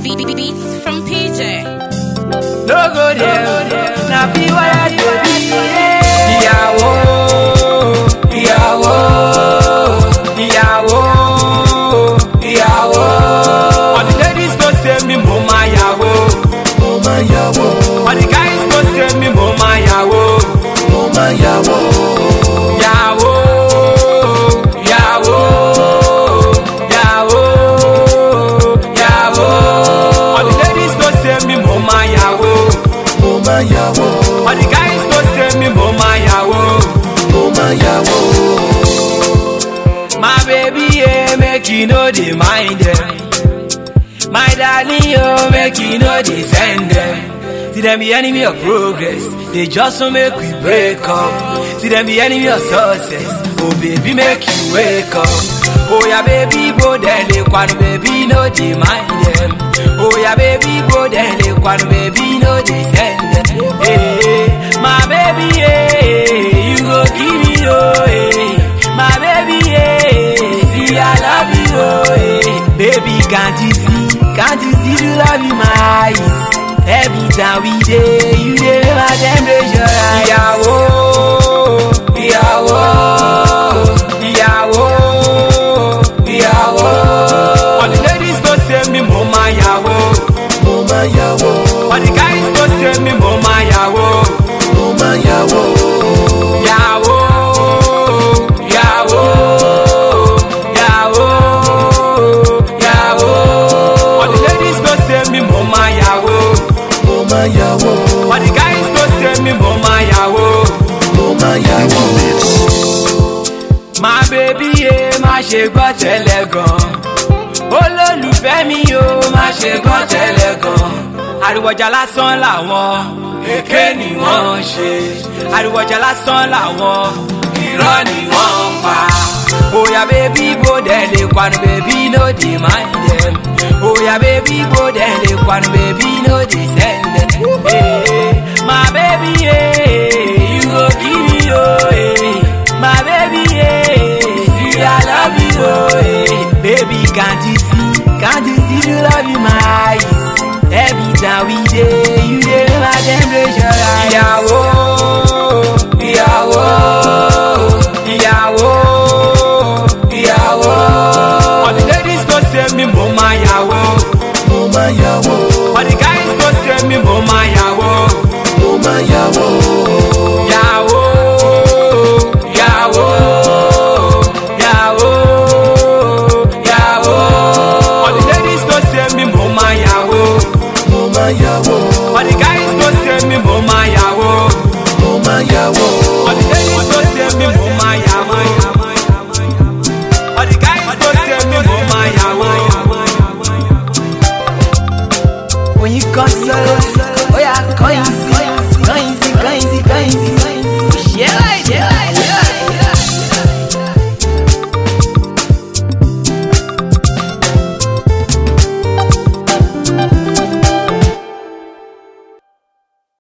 Beats from PJ. no go there na bí wáyà débi. ìyàwó ìyàwó ìyàwó ìyàwó. all the ladies go say mi mo ma yàwó. mo máa yàwó all the guys go say mi mo ma yàwó. mo máa yàwó yàwó yàwó yàwó yàwó. all the ladies go say mi mo ma yàwó. mo máa yàwó all the guys go say mi mo ma yàwó. mo máa yàwó My baby, yeah, make you know they mind them. My darling, oh, make you know they send them. See them be enemy of progress, they just want make we break up. See them be enemy of success, oh baby, make you wake up. Oh yeah, baby, bo dele kwanu, baby, no they mind them. Oh yeah, baby, bo dele kwanu, baby, no they send them. Hey, my baby, yeah, you go give me, oh, hey. My baby, yeah, see I love you, oh, yeah. Baby, can't you see, can't you see the love in my eyes? Every time we day, you dey make my temperature rise. Ìyàwó, ìyàwó, ìyàwó, ìyàwó. All the ladies go say mi mo ma yàwó. mo máa yàwó All the guys go say mi mo ma yàwó. mo máa yàwó Yàwó, yàwó, yàwó, yàwó. All the ladies go say mi mo ma yàwó. mo máa yàwó All the guys go say mi mo ma yàwó. mo máa yàwó My baby ye má ṣe gbọ́ tẹ́lẹ̀ gan. Olólùfẹ́ mi o má ṣe gbọ́ tẹ́lẹ̀ gan. Àríwọ̀jà lásán làwọn èké ni wọ́n ń ṣe. Àríwọ̀jà lásán làwọn irọ́ ni wọ́n ń pa. Oya bébí bó dẹ̀ lè kwanu bébí no dey mind them. Oya bébí bó dẹ̀ lè kwanu bébí no dey send them. Hey, my baby yeah, you go give me oh. Hey. My baby, yeah, see I love you, oh, yeah. Baby, can't you see, can't you see the love in my eyes? Every time we day, you dey make my temperature rise. Ìyàwó, ìyàwó, ìyàwó, ìyàwó. All the ladies go say mi mo ma yàwó. mo máa yàwó All the guys go say mi mo ma yàwó. mo máa yàwó Yàwó, yàwó, yàwó, yàwó. All the ladies go say mi mo ma yàwó. mo máa yàwó All the guys go say mi mo ma yàwó. mo máa yàwó All the ladies go say mi mo ma yàwó. All the guys go say mi mo ma yàwó. When you come solo, oh yeah, come easy, come easy, come easy, come easy.